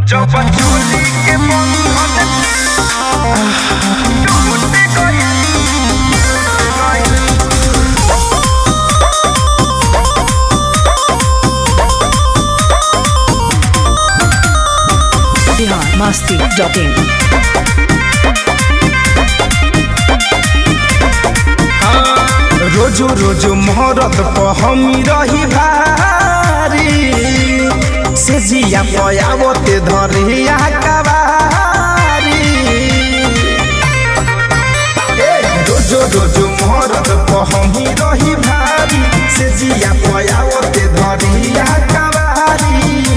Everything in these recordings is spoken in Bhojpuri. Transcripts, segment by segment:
जब चोली के बंधन टूट गइल बिहार मस्ती डॉट इन रोजो रोजो मोहरत पर हमी रही भारी से जिया पयावते धरिया कबारी ए, रोजो रोजो मोहरत पर हमी रही भारी से जिया पयावते धरिया कबारी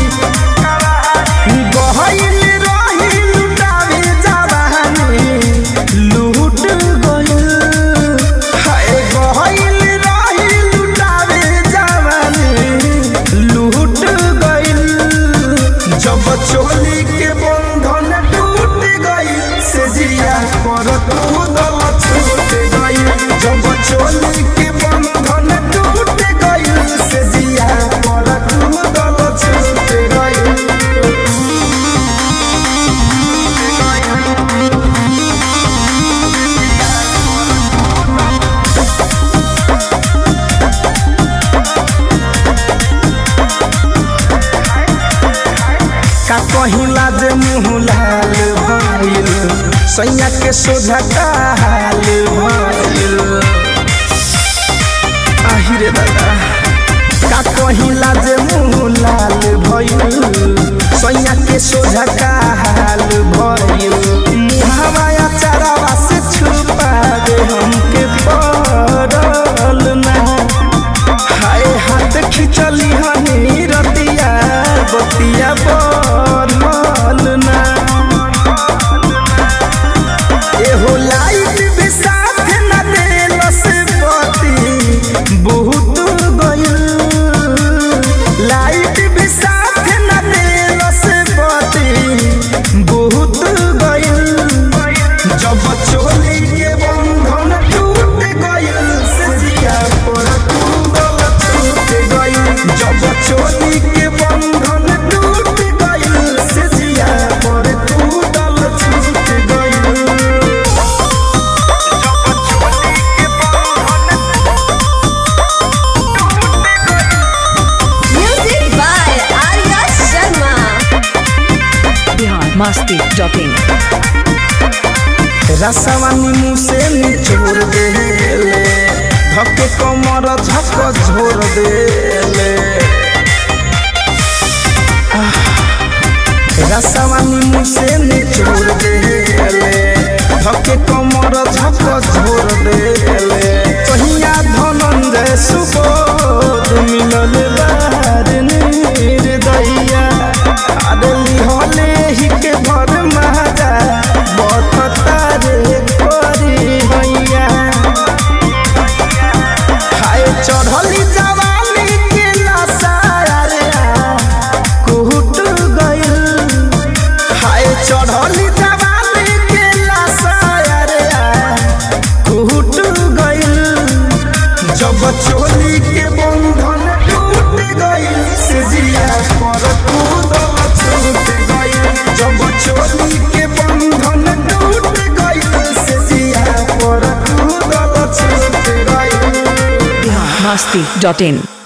गहइल रही लुटावे जवानी लूट गइल हाय गहइल रही लुटावे जवानी लूट गइल जब चोली के बंधन टूट गइल से जिया पर तू दल छूट गइल जब चोली के बंधन टूट गइल से जिया पर तू दल छूट गइल का कहिला जे मुँह लाल भइल सैया के सोझा काल भइल आहिरे दादा का कहिला जे मुँह लाल भइल सैया के सोझा काल भइल मुहावा चारावा से छुपा दे हमके पड़ल ना हाय हाथ खिचली हनी रतिया बतिया बनल ना एहो लाइट भी साथ न देल से बती बहुत गइल लाइट भी साथ न देल से बती बहुत गइल जब चोली के बंधन टूट गइल से जिया पर तू गल छूट गइल जब चोली के बंधन टूट गइल से जिया पर तू गल छूट गइल Music by Arya Sharma. Bihar Masti dot in रसवानी मुँह से निचोड़ देले धके कमर झक झोर देले आह, रसवानी मुँह से निचोड़ देले धके कमर झक झोर देले कहिया धनंजय सुबोध मिलल बाहर निर्दया आदली होले ही के भर महाजा बतता रे करी हैया हाय चढ़ली जवानी के नशा रे कुहट गइल हाय चढ़ली जवानी के नशा रे कुहट गइल जब चोली के बंधन टूट गइल से जिया पर कूदल छूट गइल जब चोली के बंधन टूट गइल से जिया पर कूदल छूट गइल बिहार मस्ती डॉट इन